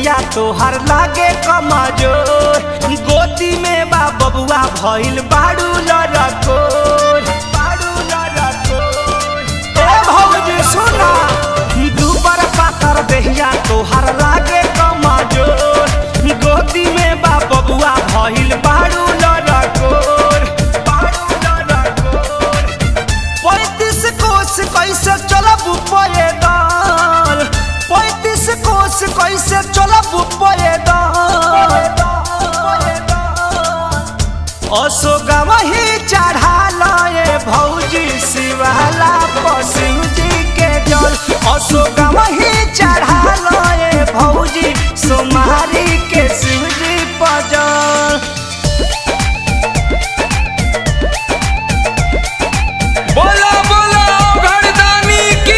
देहिया तोहर लागे कमजोर गोदी में बा बबुआ भइल बाड़ू लड़कोर बाड़ू लड़कोर ए भौजी सुना दुबर पातर देहिया तोहर लागे कमजोर गोदी में बा बबुआ भइल बाड़ू लड़कोर बाड़ू लड़कोर पैंतीस कोस कैसे चलब पैदल पैंतीस कोस कैसे चलब पैदल अशोक वही चढ़ा लए भौजी शिवाला पशु जी के जल अशोक वही चढ़ा लए भौजी सोमारी के शिवजी पजल बोला बोला घरदानी की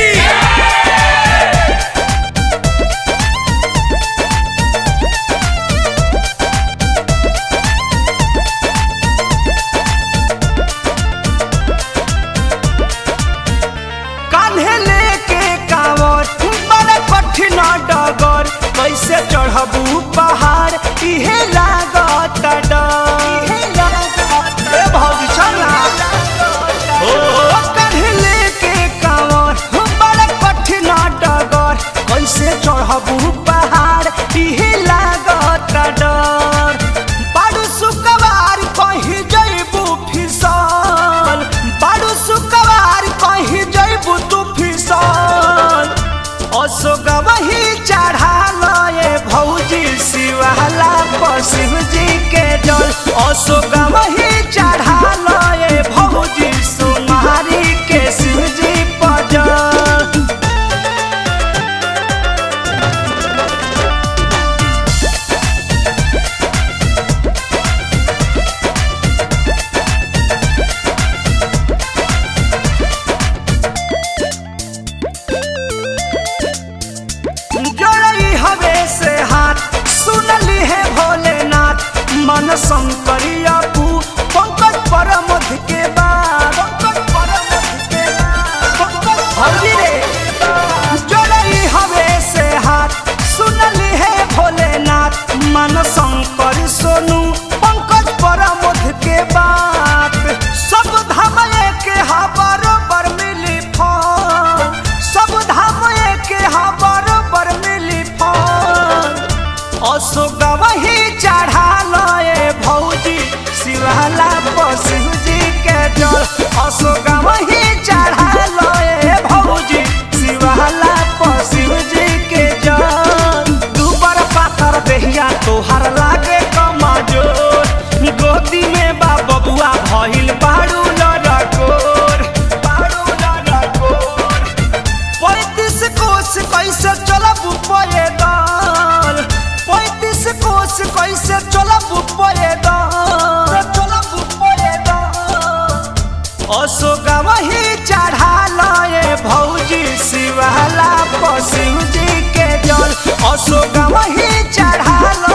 कान्हे लेके कांवर बड़ा कठिन डगर कैसे चढ़बू पहाड़ इहे लागत डर ए भौजी चला ओ कान्हे लेके कांवर बड़ा कठिन डगर कैसे चढ़बू पहाड़ इहे लागत डर बाड़ू सुकवार कहीं जइबू फिसल बाड़ू सुकवार कहीं जइबू तू फिसल अशोक वही चढ़ा लए भौजी शिवाला पशिव जी के जल अशोक वही चढ़ा लए भौजी सोमारी के शिव जी पजल जोड़ई हवे से हाथ सुनली है भोलेनाथ मन शंकरिया पू पंकज परमध के बाद पंकज परमध के बाद पंकज हरि रे जोड़ई हवे से हाथ सुनली है भोलेनाथ मन शंकर सोनू पंकज परमध के बात सब धाम के हा बरोबर मिली फल सब धाम के हा बरोबर मिली फल अशोक वही चढ़ा लए भौजी शिवाला पशु जी के जल अशोक वही चढ़ा लए भौजी शिवाला पशु जी के जल दुबर पातर देहिया तोहर लागे कमजोर गोदी में बा बबुआ भइल बाड़ू लड़कोर बाड़ू लड़कोर पैंतीस कोस कैसे चलब पैदल पैंतीस कोस कैसे चलब पैदल चलब पैदल अशोक वही चढ़ा लए भौजी शिवाला पशु जी के जल अशोक वही चढ़ा लए